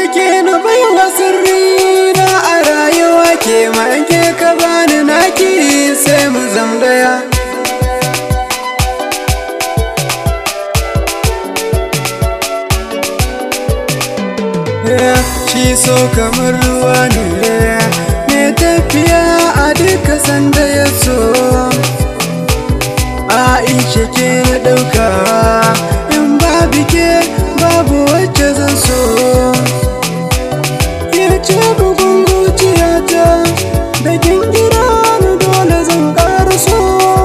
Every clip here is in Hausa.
ke na baiwa sirri na a rayuwa ke ma in ke ka bani naki sai mu zam daya shi so kamar ruwa ne mai tafiya a duka sanda ya so aisha ke na ɗauka in babu ke babu wacce zan so ke ce bugun zuciyata da gingira na dole zan ƙara so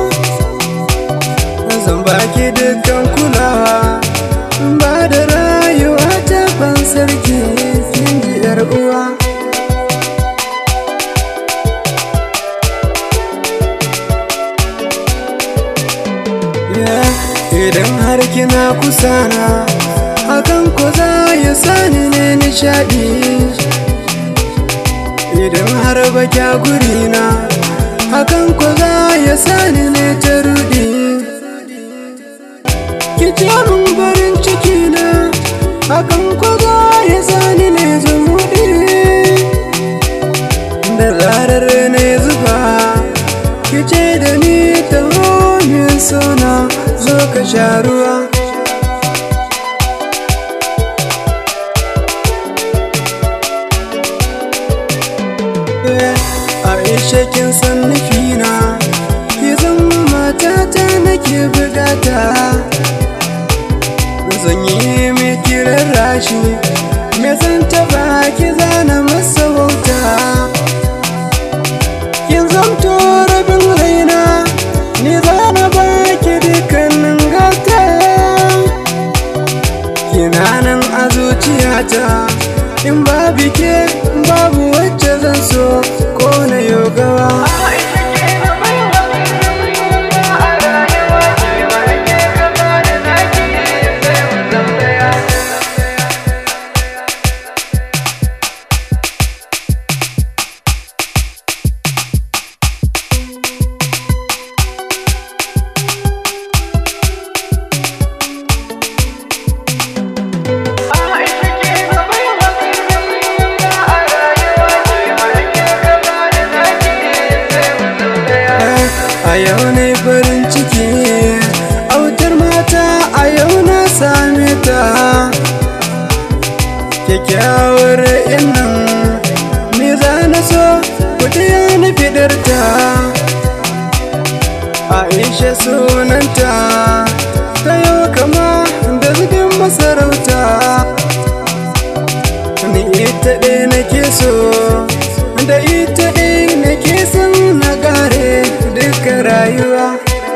zan baki dukkan kulawa ba da rayuwa ta ban sarki kin ji yar uwa idan har kina kusana hakan ko za ya sani ne nishadi idan har ba kya gurina hakan ko za ya sani ne ta rudi ki ce mun barin ciki na hakan ko za ya sani ne zumuɗi da zarar ne zuba ki ce da ni ta min sona zo ka sha ruwa Aisha kin san nufina ki zama matata nake bugata zan yi mai kiran rashi me zan taba ki zana masa wauta kin zamto rabin raina ni zana baki dukkanin gata kina nan a zuciyata in babu ke babu wacce zan so ko na yogawa a yau ne farin ciki autar mata a yau na same ta kyakkyawar innan me za na so kuɗiya na fidarta aisha sunanta ta yau kama da zubin masarauta ni ita ɗaya nake so da ita ɗaya nake son na gare duka rayuwa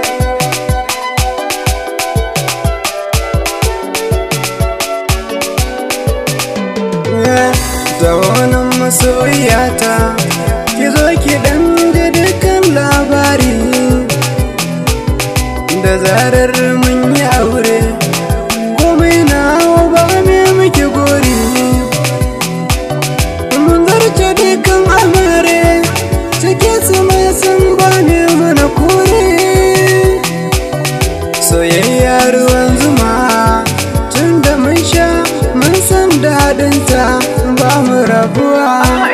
da wannan masoyata ki zo ki dan ji dukkan labari da zarar mun yi aure komai na ba me muke gori mun zarce dukkan amare cike su mai sun bane mana kore soyayya ruwan zuma tun da mun sha mun san daɗinta ba mu rabuwa